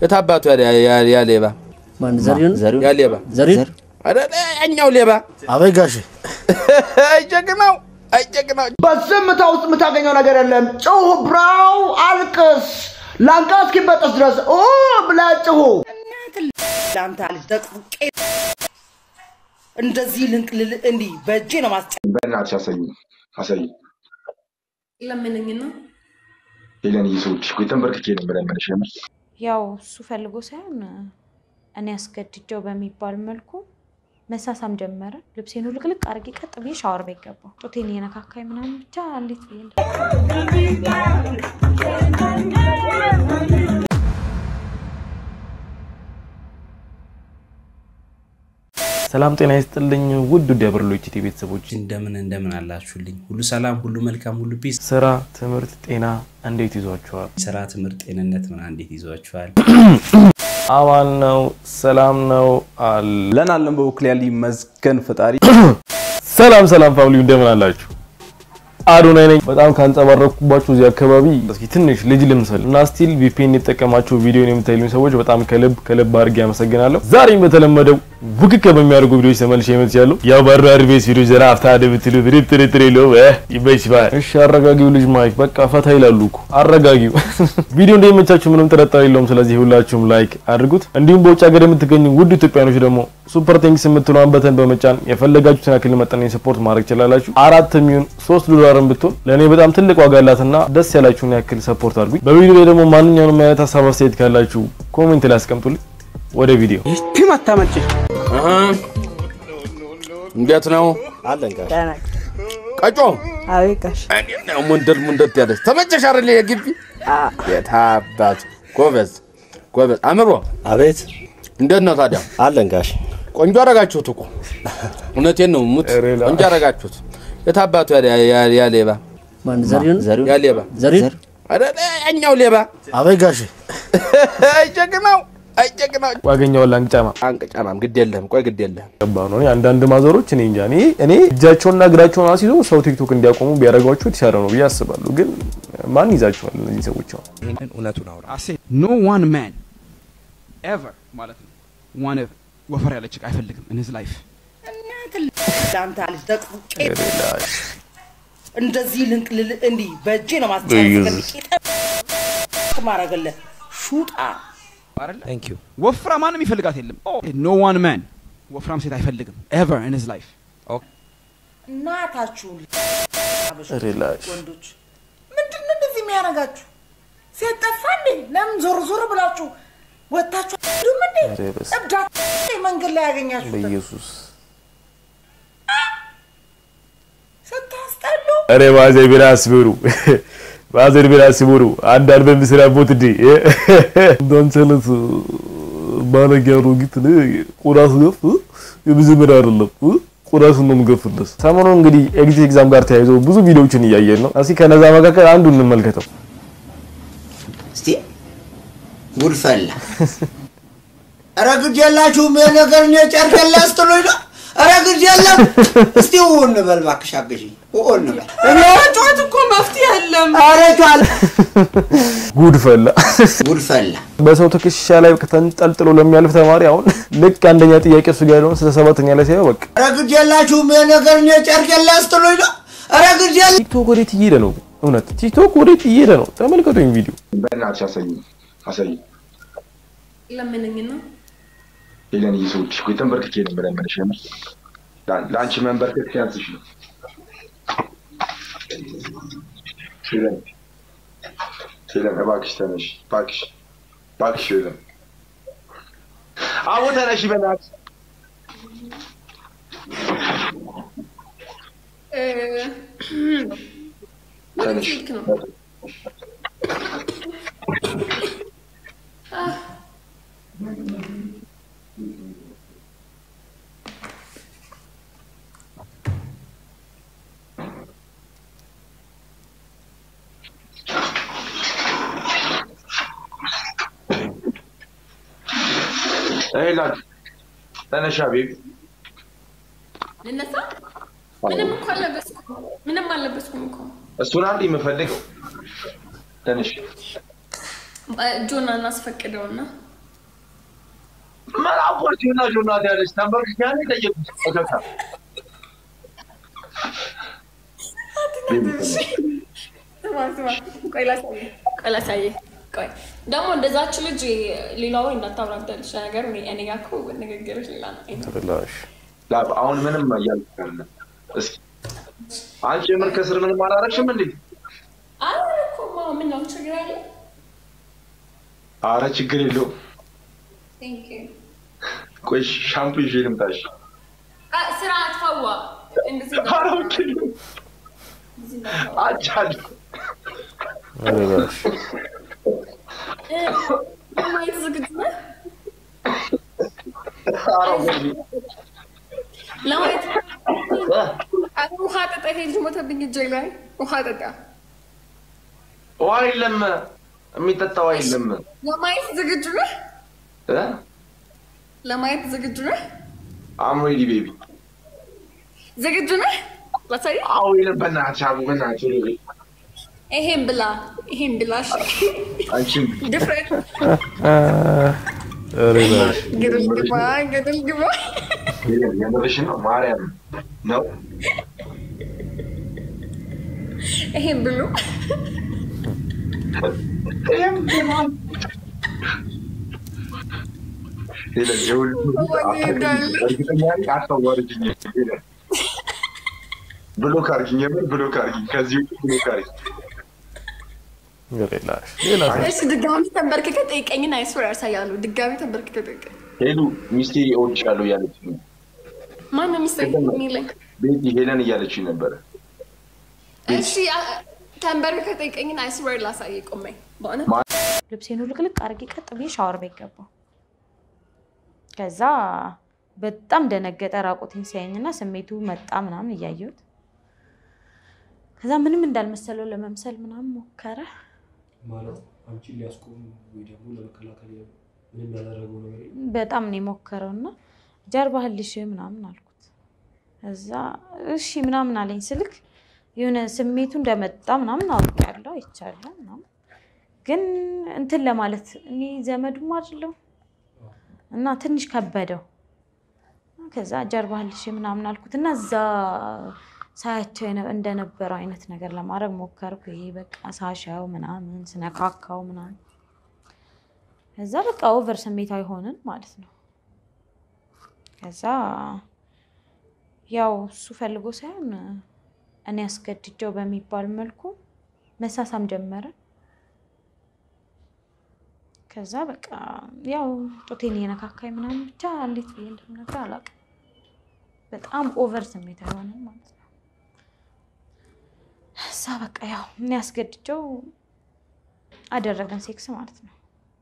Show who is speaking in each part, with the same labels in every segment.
Speaker 1: የታባቱ ያ ሌባ
Speaker 2: ማን ዘሪሁን
Speaker 1: ያ ሌባ
Speaker 2: ዘሪሁን
Speaker 1: ኧረ ያኛው ሌባ
Speaker 3: አበይ ጋሼ
Speaker 1: አይጀግናው አይጀግናው
Speaker 4: በዝምታ ውስጥ የምታገኘው ነገር የለም። ጩሁ ብራው፣ አልቅስ፣ ላንቃ እስኪበጠስ ድረስ ኦ ብለህ ጩሁ።
Speaker 5: ለአንተ ልጅ ደቅቄ እንደዚህ ልንቅልል እንዲህ በእጄ ነው ማስጨ
Speaker 6: በእናትሽ አሳይ አሳይ
Speaker 7: ለምንኝ ነው
Speaker 6: ሄለን እየሰዎች እኮ የተንበርክኬ ነው የምለምንሽ የምር
Speaker 8: ያው እሱ ፈልጎ ሳይሆን እኔ አስገድጀው በሚባል መልኩ መሳሳም ጀመረ። ልብሴን ውልቅልቅ አድርጌ ቀጥ ብዬ ሻወር ቤት ገባሁ። ጡቴን እየነካካኝ ምናምን ብቻ እንዴት ብዬ
Speaker 9: ሰላም ጤና ይስጥልኝ ውድ ውድ ያበርሎች ቲ ቤተሰቦች
Speaker 10: እንደምን እንደምን አላችሁልኝ? ሁሉ ሰላም፣ ሁሉ መልካም፣ ሁሉ ፒስ።
Speaker 9: ስራ፣ ትምህርት፣ ጤና እንዴት ይዟችኋል?
Speaker 10: ስራ፣ ትምህርት፣ ጤንነት ምና እንዴት ይዟችኋል?
Speaker 9: አማን ነው፣ ሰላም ነው አለ።
Speaker 11: ለናለን በበኩል ያለ ይመስገን ፈጣሪ።
Speaker 9: ሰላም ሰላም ፋሚሊ እንደምን አላችሁ? አዶናይ ነኝ። በጣም ካንጸባረቅኩባችሁ እዚህ አካባቢ እስኪ ትንሽ ልጅ ልምሰል እና ስቲል ቪፒኤን የተጠቀማችሁ ቪዲዮን የምታዩኝ ሰዎች በጣም ከልብ ከልብ አድርጌ አመሰግናለሁ። ዛሬም በተለመደው ቡክክ በሚያደርጉ ቪዲዮዎች ተመልሼ መጥቻለሁ። ያው ባራር ቤት ቪዲዮ ዘና አፍታ ደብትሉ ብሪብ ትሪ ሎ ይበችባል። እሺ አረጋጊው ልጅ ማይክ በቃ ፈታ ይላሉ እኮ አረጋጊው። ቪዲዮ እንደሚመቻችሁ ምንም ጥርጣሬ የለውም። ስለዚህ ሁላችሁም ላይክ አድርጉት። እንዲሁም በውጭ ሀገር የምትገኙ ውድ ኢትዮጵያኖች ደግሞ ሱፐር ቴንክስ የምትለዋን በተን በመጫን የፈለጋችሁትን ያክል መጠን ሰፖርት ማድረግ ትችላላችሁ። አራት የሚሆን ሶስት ዶላርን ብትሆን ለእኔ በጣም ትልቅ ዋጋ አላትና ደስ ያላችሁን ያክል ሰፖርት አድርጉኝ። በቪዲዮ ላይ ደግሞ ማንኛውንም አይነት ሀሳብ አስተያየት ካላችሁ ኮሜንት ላይ አስቀምጡልኝ። ወደ ቪዲዮ
Speaker 2: አታመጭ
Speaker 1: እንዴት ነው
Speaker 3: አለን ጋሼ
Speaker 1: ቀጮ
Speaker 7: አቤት ጋሽ
Speaker 1: እንዴት ነው ሙንደል ሙንደል ያለች ተመቸሽ አይደል የግቢ የታባቱ ጎበዝ ጎበዝ አምሮ
Speaker 3: አቤት
Speaker 1: እንዴት ነው ታዲያ
Speaker 3: አለን ጋሼ
Speaker 1: ቆንጆ አረጋችሁት እኮ እውነቴን ነው ሙት
Speaker 9: ሬላ።
Speaker 1: ቆንጆ አረጋችሁት የታባቱ ያ ሌባ
Speaker 2: ማን ዘሪሁን
Speaker 1: ያ ሌባ
Speaker 2: ዘሪሁን
Speaker 1: ኧረ ያኛው ሌባ
Speaker 3: አበይ ጋሼ
Speaker 1: አይጀግናው አይጀግናው
Speaker 9: ዋገኛውን ላንጫማ
Speaker 1: አንቅጫማም ግድ የለህም ቆይ ግድ የለህም
Speaker 9: ገባ ነው። እኔ አንዳንድ ማዘሮች እኔ እንጃ እኔ እኔ እጃቸውንና እግራቸውን አስይዘው ሰው ቲክቶክ እንዲያቆሙ ቢያደርጓቸው የተሻለ ነው ብዬ አስባለሁ። ግን ማን ይዛቸዋል እነዚህ ሰዎች? አሁን
Speaker 11: ይሄንን እውነቱን አውራ።
Speaker 12: ኖ ዋን ማን ኤቨር ማለት ነው ዋን ወፈር ያለ ችክ አይፈልግም ኢን ሂዝ ላይፍ
Speaker 5: ለአንተ ልጅ ደቅቄ እንደዚህ ልንቅልል እንዲህ በእጄ ነው ማስጨ ማረግልህ ሹጣ
Speaker 12: አይደለ
Speaker 11: ታንክ ዩ
Speaker 12: ወፍራ ማንም ይፈልጋት የለም ኖ ዋን ማን ወፍራም ሴት አይፈልግም ኤቨር ኢን ሂዝ ላይፍ
Speaker 5: እናታችሁን
Speaker 9: ሪላክስ
Speaker 5: ወንዶች ምንድን ነው እንደዚህ የሚያደርጋችሁ? ሴት ጠፋ እንዴ? ለምን ዞር ዞር ብላችሁ ወጥታችሁ አትሄዱም እንዴ?
Speaker 9: ኧረ በስመ
Speaker 5: እብዳት መንገድ ላይ ያገኛችሁት
Speaker 9: በኢየሱስ
Speaker 5: ስታስጠሉ
Speaker 9: ኧረ ባዘር ቢራ አስብሩ ባዘር ቢራ አስብሩ አንድ አልበም ስራቦት እንዴ እንዳንቸለት ባለጌ አሮጊት ነ ቁራስ ገፍ የመጀመሪያ አይደለም ቁራስን ነው የምገፍለት። ሰሞኑ እንግዲህ ኤግዚት ኤግዛም ጋር ተያይዞ ብዙ ቪዲዮዎችን እያየን ነው። እስኪ ከነዛ መካከል አንዱ እንመልከተው።
Speaker 4: እስቲ ጉድ ፈላ። ኧረ ግድ የላችሁም ይሄ ነገር እኔ ጨርቅ ላስጥሉኝ ነው። ኧረ ግድ የለም። እስቲ ው እንበል እባክሽ አግዢኝ። ው እንበል
Speaker 7: ጨዋት እኮ መፍትሄ የለም
Speaker 4: ኧረ ቻለ
Speaker 9: ጉድ ፈላ።
Speaker 4: ጉድ ፈላ።
Speaker 9: በሰው ትከሻ ላይ ተንጠልጥሎ ለሚያልፍ ተማሪ አሁን ልክ አንደኛ ጥያቄ እሱ ጋር ያለውን ስለ ሰባተኛ ላይ ሲያየው በቃ
Speaker 4: ኧረ ግድ የላችሁም ይሄ ነገር እኔ ጨርቅ ላስጥሉኝ ነው። ኧረ ግድ የለም።
Speaker 9: ቲክቶክ ወዴት እየሄደ ነው? እውነት ቲክቶክ ወዴት እየሄደ ነው? ተመልከቱኝ ቪዲዮ
Speaker 6: በእናትሽ አሳይ አሳይ
Speaker 7: ለምንኝ ነው
Speaker 6: ሄለን እየሰዎች እኮ የተንበርክኬ ነው የምለምንሽ የምር ላ- ለአንቺ መንበርከክ ሲያንስሽ ነው ሄለን ሄለን እባክሽ ተነሽ እባክሽ እባክሽ ሄለን አዎ ተነሽ በእናትሽ ተነሽ
Speaker 7: ስልክ ነው
Speaker 6: ሄለን ተነሽ ቤቢ
Speaker 7: ልነሳ ምንም እኮ አልለበስኩም ምንም አልለበስኩም እኮ
Speaker 6: እሱን አንድ የምፈልገው ተነሽ
Speaker 7: ጆና እናስፈቅደውና
Speaker 6: መላኮች ናቸው እናት ያለች ተንበርክክ ያለ ጠየቁት እከካ
Speaker 7: ስማ ስማ፣ ቆይ ላሳየህ፣ ቆይ ላሳየህ። ቆይ ደግሞ እንደዛች ልጅ ሌላ ወሬ እንዳታብራብዳልሽ ነገር እኔ እኔ ጋር እኮ ንግግርሽ ሌላ ነው።
Speaker 9: ተበላሽ
Speaker 6: ላብ አሁን ምንም እያልኩ አይደለም። እስኪ አንቺ የምር ከስር ምንም አላረግሽም እንዴ?
Speaker 7: አይ እኮ ማ ምን ነው ችግር አለ?
Speaker 6: አረ ችግር የለውም።
Speaker 7: ቴንክ ዩ።
Speaker 6: ቆይ ሻምፑ ይዤ ልምጣሽ።
Speaker 7: አ- ስራ አትፋዋ እንደዚህ
Speaker 6: አረ ኦኬ አቻለሁ
Speaker 9: ተበላሽ
Speaker 7: እ፣ ለማየት ዝግጁ ነህ?
Speaker 6: አረ ወይኔ
Speaker 7: ለማየት አረ ውሃ ጠጣ። ይሄ ልጅ ሞተብኝ እጄ ላይ ውሃ ጠጣ።
Speaker 6: ውሃ የለም፣ የሚጠጣ ውሃ የለም።
Speaker 7: ለማየት ዝግጁ ነህ?
Speaker 6: እ?
Speaker 7: ለማየት ዝግጁ ነህ?
Speaker 6: አም ሬዲ ቤቢ።
Speaker 7: ዝግጁ ነህ? ላሳየህ?
Speaker 6: አዎ የለም፣ በእናትሽ አቡ፣ በእናትሽ ሬዲ።
Speaker 7: ይሄን ብላ፣ ይሄን ብላ። እሺ።
Speaker 6: አንቺም
Speaker 7: ድፍረት
Speaker 9: ተበላሽ
Speaker 7: ገደል ግባ፣ ገደል ግባ።
Speaker 6: የለም፣ የምርሽን ነው ማርያም ነው።
Speaker 7: ይሄን ብሉ።
Speaker 6: የለም፣ የሁሉ እርግጠኛ ነኝ አታዋርጅኝ። የለም፣ ብሎክ አድርጊኝ፣ የምር ብሎክ አድርጊኝ። ከዚህ ውጭ ብሎክ አድርጊኝ።
Speaker 9: ተበላሽ ሌላ
Speaker 7: እሺ፣ ድጋሚ ተንበርክከ ጠይቀኝን አይስወር ያሳያሉ። ድጋሚ ተንበርክከ ጠይቀኝ።
Speaker 6: ሄሉ ሚስቴ እወድሻለሁ እያለች ነው።
Speaker 7: ማነው ሚስጥር የሚለኝ?
Speaker 6: ቤቲ ሄለን እያለች ነበረ።
Speaker 7: እሺ፣ አ- ተንበርክከ ጠይቀኝን አይስወር ላሳየ ቆመኝ በእውነት
Speaker 8: ልብሴን ውልቅልቅ አድርጌ ቀጥ ብዬ ሻወር ቤት ገባሁ። ከዛ በጣም ደነገጠ ራቁቴን ሲያየኝና ስሜቱ መጣ ምናምን እያየሁት ከዛ ምንም እንዳልመሰለው ለመምሰል ምናምን ሞከረ።
Speaker 3: ማለት አንቺን ሊያስቆም ወይ ደግሞ ለመከላከል ምንም ያደረገው ነገር የለም።
Speaker 8: በጣም ነው የሞከረው እና ጀርባህን ልሽ ምናምን አልኩት። እዛ እሺ ምናምን አለኝ። ስልክ የሆነ ስሜቱ እንደመጣ ምናምን አውቄያለሁ አይቻለሁ ምናምን ግን እንትን ለማለት እኔ ዘመዱም አይደለሁ እና ትንሽ ከበደው። ከዛ ጀርባህን ልሽ ምናምን አልኩት እና እዛ ሳያቸው የነ- እንደነበረው አይነት ነገር ለማድረግ ሞከርኩ። ይሄ በቃ ሳሻው ምናምን ስነካካው ምናምን ከዛ በቃ ኦቨር ስሜታዊ ሆንን ማለት ነው። ከዛ ያው እሱ ፈልጎ ሳይሆን እኔ አስገድጀው በሚባል መልኩ መሳሳም ጀመረ። ከዛ በቃ ያው ጡቴን እየነካካኝ ምናምን ብቻ እንዴት ብዬ እንደምነግርህ አላውቅም። በጣም ኦቨር ስሜታዊ ሆንን ማለት ነው። እዛ በቃ ያው እኔ አስገድጀው አደረገን ሴክስ ማለት ነው።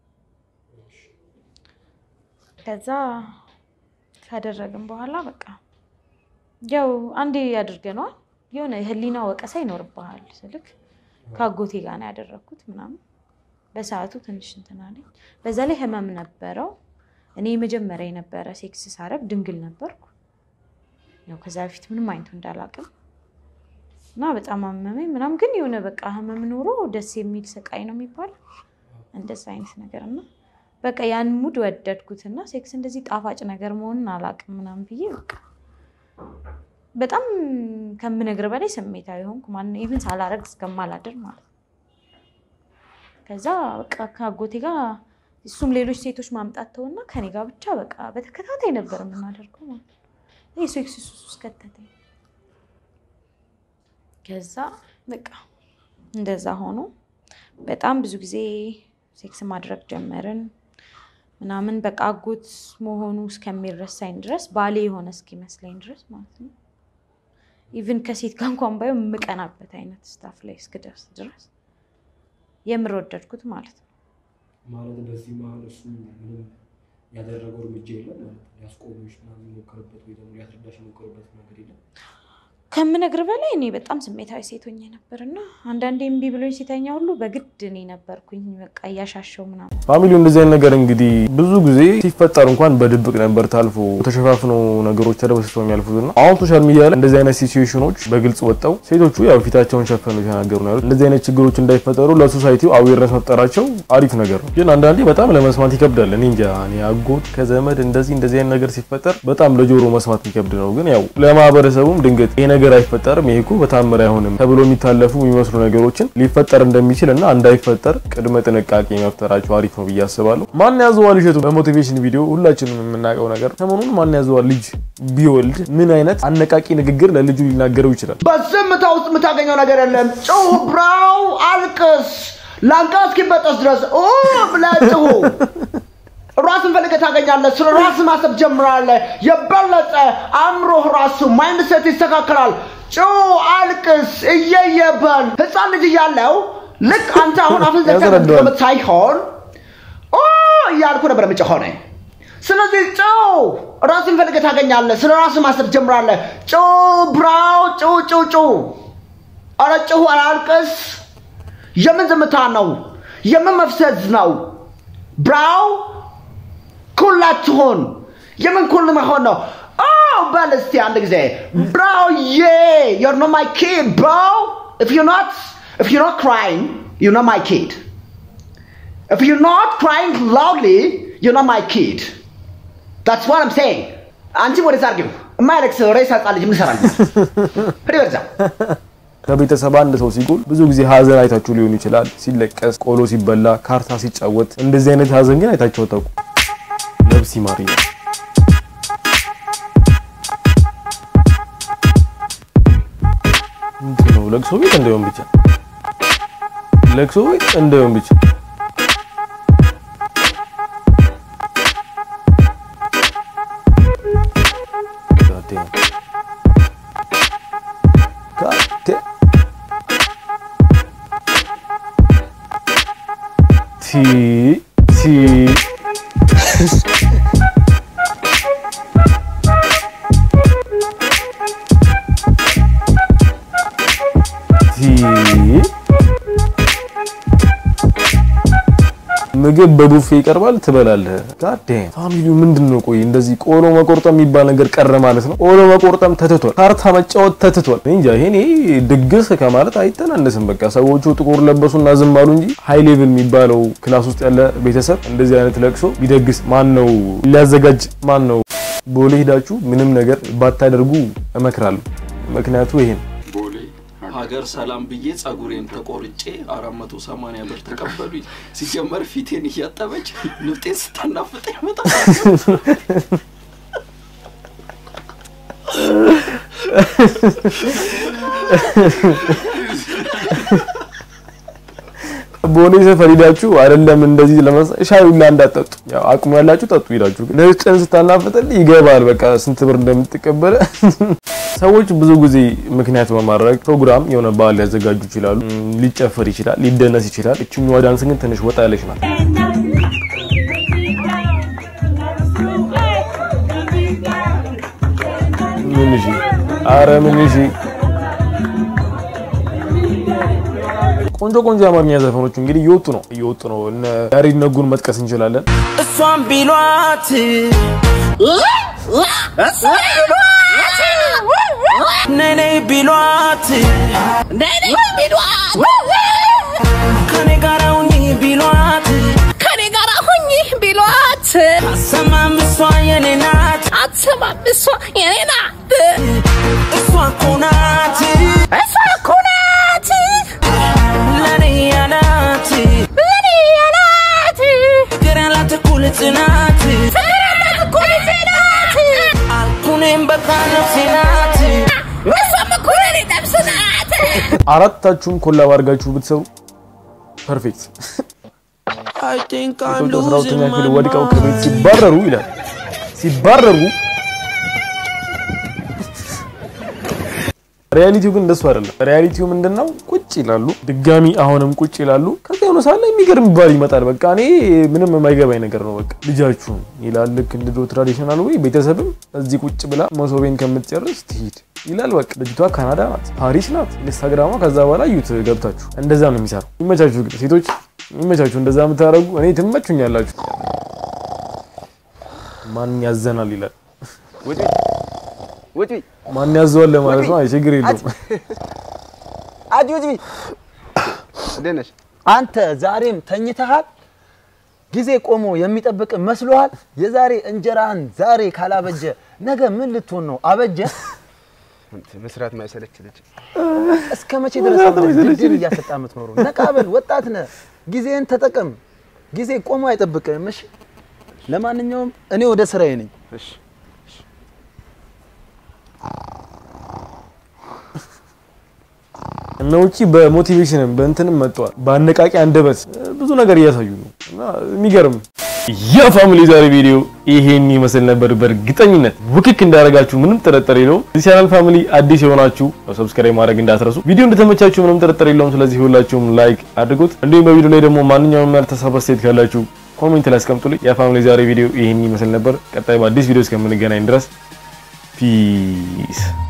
Speaker 8: ከዛ ካደረግን በኋላ በቃ ያው አንዴ ያደርገነዋል። የሆነ የህሊና ወቀሳ ይኖርብሃል። ስልክ ከአጎቴ ጋር ነው ያደረግኩት ምናምን በሰዓቱ ትንሽ እንትን አለኝ። በዛ ላይ ህመም ነበረው። እኔ የመጀመሪያ የነበረ ሴክስ ሳረግ ድንግል ነበርኩ። ያው ከዛ በፊት ምንም አይነቱ እንዳላቅም እና በጣም አመመኝ ምናምን፣ ግን የሆነ በቃ ህመም ኖሮ ደስ የሚል ስቃይ ነው የሚባለው እንደዛ አይነት ነገር እና በቃ ያን ሙድ ወደድኩትና ሴክስ እንደዚህ ጣፋጭ ነገር መሆኑን አላቅም ምናምን ብዬ በቃ በጣም ከምነግር በላይ ስሜታዊ ሆንኩ። ማን ኢቭን ሳላረግ እስከማላድር ማለት ነው። ከዛ በቃ ከአጎቴ ጋር እሱም ሌሎች ሴቶች ማምጣት ተውና ከኔ ጋር ብቻ በቃ በተከታታይ ነበር የምናደርገው ማለት ነው። ይህ ሴክስ ሱስ ውስጥ ከተተኝ። ከዛ በቃ እንደዛ ሆኖ በጣም ብዙ ጊዜ ሴክስ ማድረግ ጀመርን ምናምን በቃ አጎት መሆኑ እስከሚረሳኝ ድረስ ባሌ የሆነ እስኪመስለኝ ድረስ ማለት ነው። ኢቭን ከሴት ጋር እንኳን ባየው የምቀናበት አይነት ስታፍ ላይ እስክደርስ ድረስ የምር ወደድኩት ማለት ነው።
Speaker 3: ማለት በዚህ መሀል እሱ ምንም ያደረገው እርምጃ የለም ማለት ነው። ሊያስቆምሽ ምናምን የሞከረበት ወይ ደግሞ ሊያስረዳሽ የሞከረበት ነገር የለም።
Speaker 8: ከምነግር በላይ እኔ በጣም ስሜታዊ ሴት ሆኜ ነበር እና አንዳንዴ እምቢ ብሎኝ ሲተኛ ሁሉ በግድ እኔ ነበርኩኝ በቃ እያሻሸው ምናምን
Speaker 9: ፋሚሊው እንደዚህ አይነት ነገር እንግዲህ ብዙ ጊዜ ሲፈጠር እንኳን በድብቅ ነበር ታልፎ ተሸፋፍኖ ነገሮች ተደበስሰው የሚያልፉት እና አሁን ሶሻል ሚዲያ ላይ እንደዚህ አይነት ሲቹዌሽኖች በግልጽ ወጣው ሴቶቹ ያው ፊታቸውን ሸፈኑ የተናገሩ ነው ያሉት። እንደዚህ አይነት ችግሮች እንዳይፈጠሩ ለሶሳይቲው አዌርነስ መፍጠራቸው አሪፍ ነገር ነው። ግን አንዳንዴ በጣም ለመስማት ይከብዳል። እኔ እንጃ እኔ አጎት ከዘመድ እንደዚህ እንደዚህ አይነት ነገር ሲፈጠር በጣም ለጆሮ መስማት የሚከብድ ነው። ግን ያው ለማህበረሰቡም ድንገት ይሄ ነገር አይፈጠርም፣ ይሄ እኮ በታምር አይሆንም ተብሎ የሚታለፉ የሚመስሉ ነገሮችን ሊፈጠር እንደሚችል እና እንዳይፈጠር ቅድመ ጥንቃቄ መፍጠራቸው አሪፍ ነው ብዬ አስባለሁ። ማን ያዘዋል እሸቱ በሞቲቬሽን ቪዲዮ ሁላችንም የምናውቀው ነገር ሰሞኑን ማን ያዘዋል ልጅ ቢወልድ ምን አይነት አነቃቂ ንግግር ለልጁ ሊናገረው ይችላል?
Speaker 13: በዝምታ ውስጥ የምታገኘው ነገር የለም። ጩህ፣ ብራው፣ አልቅስ፣ ላንቃ እስኪበጠስ ድረስ ኦ ብለህ ጩሁ። ራስን ፈልገህ ታገኛለህ። ስለ ራስ ማሰብ ጀምራለህ። የበለጠ አእምሮህ ራሱ ማይንድ ሴት ይስተካከላል። ጩህ፣ አልቅስ፣ እየየበል ህፃን ልጅ እያለው ልክ አንተ አሁን አፍን ዘግተህ
Speaker 9: ያስረዳዋል።
Speaker 13: የምትቀመጥ ሳይሆን ኦ እያልኩ ነበር የምጮኸው እኔ። ስለዚህ ጩህ፣ ራስን ፈልገህ ታገኛለህ። ስለ ራስ ማሰብ ጀምራለህ። ጩህ፣ ብራው፣ ጩህ፣ ጩህ፣ ጩህ። ኧረ ጩህ፣ ኧረ አልቅስ። የምን ዝምታ ነው? የምን መፍሰዝ ነው? ብራው ኩል አትሆን። የምን ኩል መሆን ነው? ኦ በል እስቲ አንድ ጊዜ ብራው ዬ you're not my kid bro if you're not if you're not crying you're not my kid if you're not crying loudly you're not my kid that's what I'm saying አንቺ ወደዛ አድርጊው የማያለቅስ ሬሳ ህፃን ልጅ ምን ይሰራል ሂድ ወደዛ
Speaker 9: ከቤተሰብ አንድ ሰው ሲጎል ብዙ ጊዜ ሀዘን አይታችሁ ሊሆን ይችላል። ሲለቀስ፣ ቆሎ ሲበላ፣ ካርታ ሲጫወት፣ እንደዚህ አይነት ሀዘን ግን አይታችሁ አታውቁ። ነፍስ ይማር ይላል። ምንድን ነው ለቅሶ ቤት እንዳይሆን ብቻ ለቅሶ ቤት እንዳይሆን ብቻ God damn. God damn. ቲ ቲ ቲ ምግብ በቡፌ ይቀርባል፣ ትበላለህ። ጋዴም ፋሚሊው ምንድን ነው? ቆይ እንደዚህ ቆሎ መቆርጠም የሚባል ነገር ቀረ ማለት ነው። ቆሎ መቆርጠም ተትቷል፣ ካርታ መጫወት ተትቷል። እኔ እንጃ ይሄኔ ድግስ ከማለት አይተናነስም። በቃ ሰዎቹ ጥቁር ለበሱና ዝም አሉ እንጂ ሃይ ሌቭል የሚባለው ክላስ ውስጥ ያለ ቤተሰብ እንደዚህ አይነት ለቅሶ ቢደግስ ማን ነው ሊያዘጋጅ? ማን ነው? ቦሌ ሄዳችሁ ምንም ነገር ባታደርጉ እመክራለሁ። ምክንያቱ ይሄ ነው።
Speaker 14: ሀገር ሰላም ብዬ ጸጉሬን ተቆርጬ አራት መቶ ሰማንያ ብር ተቀበሉኝ። ሲጀመር ፊቴን እያጠበች ንፍጤን ስታናፍጠኝ በጣም
Speaker 9: ቦሌ ሰፈር ሄዳችሁ አይደለም እንደዚህ ለመሳ ሻይ ሁላ እንዳጠጡ ያው አቅሙ ያላችሁ ጠጡ ሄዳችሁ ግን ነጭን ስታናፍጥል ይገባል በቃ ስንት ብር እንደምትቀበለ ሰዎች ብዙ ጊዜ ምክንያት በማድረግ ፕሮግራም የሆነ በዓል ሊያዘጋጁ ይችላሉ እም፣ ሊጨፈር ይችላል ሊደነስ ይችላል እችኛዋ ዳንስ ግን ትንሽ ወጣ ያለች ናት ምን እሺ አረ ምን እሺ ቆንጆ ቆንጆ የአማርኛ ዘፈኖች እንግዲህ እየወጡ ነው እየወጡ ነው እነ ያሬድ ነጉን መጥቀስ እንችላለን
Speaker 15: እሷን ቢሏት ነይ ነይ ቢሏት ከኔ ጋር ሁኚ ቢሏት
Speaker 16: ከኔ ጋር ሁኚ ቢሏት
Speaker 15: አሰማም እሷ የኔ ናት
Speaker 16: አትሰማም እሷ የኔ ናት
Speaker 15: እሷ እኮ ናት
Speaker 16: እሷ እኮ ናት
Speaker 15: ለኔ ያላት
Speaker 16: ለኔ ያላት
Speaker 15: ፍቅር ያላት እኮ ልጅ ናት
Speaker 16: ፍቅር ያላት እኮ ልጅ ናት
Speaker 15: አልኩኔም በቃ ነፍሴ ናት
Speaker 16: እሷም እኮ ለኔ ነፍስ ናት
Speaker 9: አራታችሁም ኮላብ አድርጋችሁ ብትሰሩ ፐርፌክት
Speaker 15: I think I'm
Speaker 9: ሴቶች አስራ ሁለተኛ
Speaker 15: losing
Speaker 9: ክፍል
Speaker 15: my
Speaker 9: ወድቀው ከቤት
Speaker 15: mind.
Speaker 9: ሲባረሩ ይላል ሲባረሩ ሪያሊቲው ግን እንደሱ አይደለም። ሪያሊቲው ምንድን ነው? ቁጭ ይላሉ፣ ድጋሚ አሁንም ቁጭ ይላሉ። ከዚያ የሆነ ሰዓት ላይ የሚገርም ባል ይመጣል። በቃ እኔ ምንም የማይገባኝ ነገር ነው። በቃ ልጃችሁን ይላል። ልክ እንደ ድሮ ትራዲሽናል ወይ ቤተሰብም እዚህ ቁጭ ብላ መሶቤን ከምትጨርስ ትሂድ ይላል። በቃ ልጅቷ ካናዳ ናት፣ ፓሪስ ናት፣ ኢንስታግራሟ። ከዛ በኋላ እዩት ገብታችሁ። እንደዛ ነው የሚሰራው። ይመቻችሁ፣ ግን ሴቶች ይመቻችሁ። እንደዛ የምታደርጉ እኔ ትመቹኛላችሁ። ማን ያዘናል ይላል።
Speaker 17: ውጪ
Speaker 9: ማን ያዘዋል ለማለት ነው። አይ ችግር የለውም።
Speaker 17: አዲ ውጪ። እንዴት ነሽ? አንተ ዛሬም ተኝተሃል? ጊዜ ቆሞ የሚጠብቅ መስሎሃል? የዛሬ እንጀራህን ዛሬ ካላበጀ ነገ ምን ልትሆን ነው? አበጀ መስራት ማይሰለች ልጅ እስከ መቼ ድረስ ድልድል እያሰጣ የምትኖረው? ነቃ በል ወጣት ነህ። ጊዜን ተጠቀም። ጊዜ ቆሞ አይጠብቅም። እሺ። ለማንኛውም እኔ ወደ ስራዬ ነኝ። እሺ።
Speaker 9: እነ ውጪ በሞቲቬሽንም በእንትንም መጥተዋል። በአነቃቂ አንደበት ብዙ ነገር እያሳዩ ነው እና የሚገርም የፋሚሊ ዛሬ ቪዲዮ ይሄን ይመስል ነበር። በእርግጠኝነት ውክክ እንዳደረጋችሁ ምንም ጥርጥር የለውም። እዚህ ቻናል ፋሚሊ አዲስ የሆናችሁ ሰብስክራይብ ማድረግ እንዳትረሱ። ቪዲዮ እንደተመቻችሁ ምንም ጥርጥር የለውም። ስለዚህ ሁላችሁም ላይክ አድርጉት። እንዲሁም በቪዲዮ ላይ ደግሞ ማንኛውም ያልተሳሳተ አስተያየት ካላችሁ ኮሜንት ላይ አስቀምጡልኝ። የፋሚሊ ዛሬ ቪዲዮ ይሄን ይመስል ነበር። ቀጣይ በአዲስ ቪዲዮ እስከምንገናኝ ድረስ ፒስ